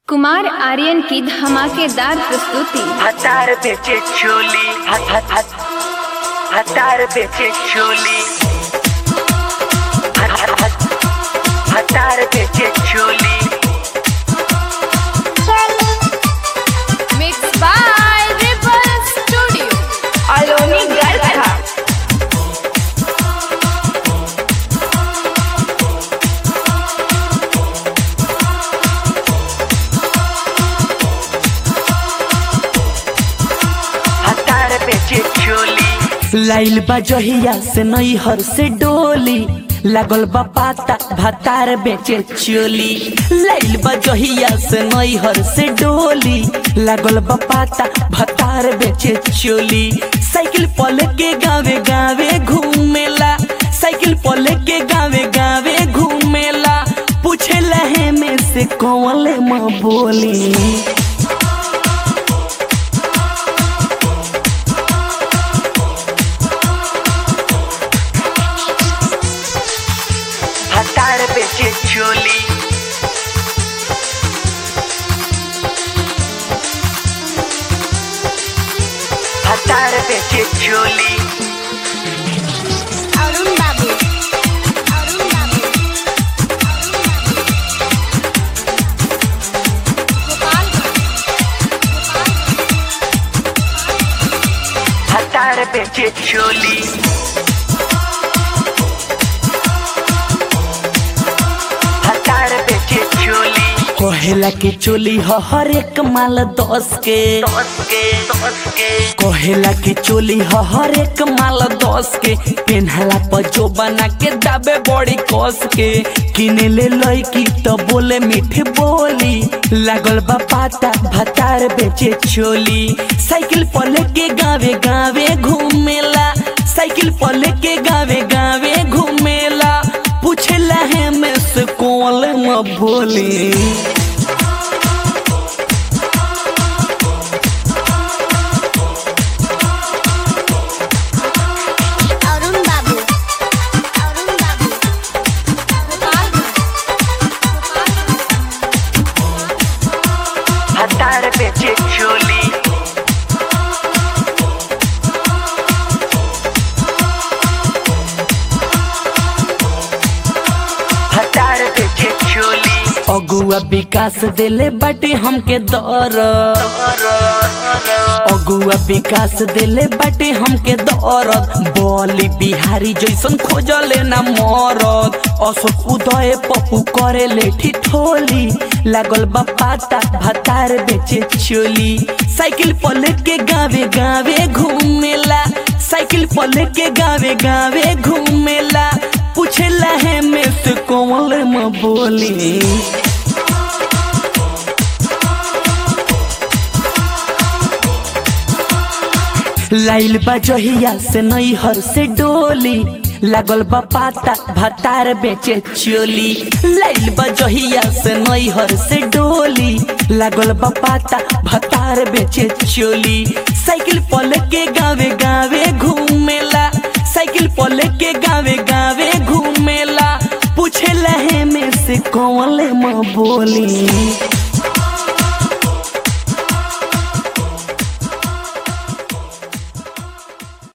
कुमार आर्यन की धमाकेदार प्रस्तुति हतार बेचे चोली हत हत हत हतार बेचे चोली हत हत हत हतार बेचे चोली मिक्स बाय रिपल स्टूडियो अलोनी गरखा हतार बेचे चोली लाइल बा जहिया से नैहर से डोली लागल बा पाता भातार बेचे चोली लाइल बा जहिया से नैहर से डोली लागल बा पाता भातार बेचे चोली साइकिल पल के गावे गावे घूमेला साइकिल पल के गावे गावे घूमेला पूछे लहे में से कौन माँ बोली हतार बेचे चोली हतार बेचे चोली अरुण बाबू अरुण बाबू हतार बेचे चोली हतार बेचे चोली कहेला के चोली ह हर एक माल दस के दस के दस के कहेला के चोली ह हर एक माल दस के पेन्हला पर जो बना के दाबे बड़ी कस के किने ले लईकी तो बोले मीठी बोली लागल बा पाता भतार बेचे चोली साइकिल पर लेके गावे गावे घूमेला साइकिल पर लेके गावे गावे घूमेला पूछेला है में से कौन म बोली अरुण बाबू अरुण बाबू हतार बेचे चोली हतार बेचे चोली अगुआ विकास दिले बाटे हमके दर अगुआ विकास दिले बाटे हमके दरद बोली बिहारी जैसन खोजले ना मरद अशोक उदय पप्पू करे ले ठिठोली लागल बा पाता भातार बेचे चोली साइकिल पर लेके गावे गावे घूमेला साइकिल पर लेके गावे गावे घूमेला पूछेला है में से कौन म बोली लाइल बा जहिया से नैहर से डोली लागल बा पाता भातार बेचे चोली लाइल बा जहिया से नैहर से डोली लागल बा पाता भातार बेचे चोली साइकिल पल के गावे गावे घूमेला साइकिल पल के गावे गावे घूमेला पूछे लहे में से कौन म बोली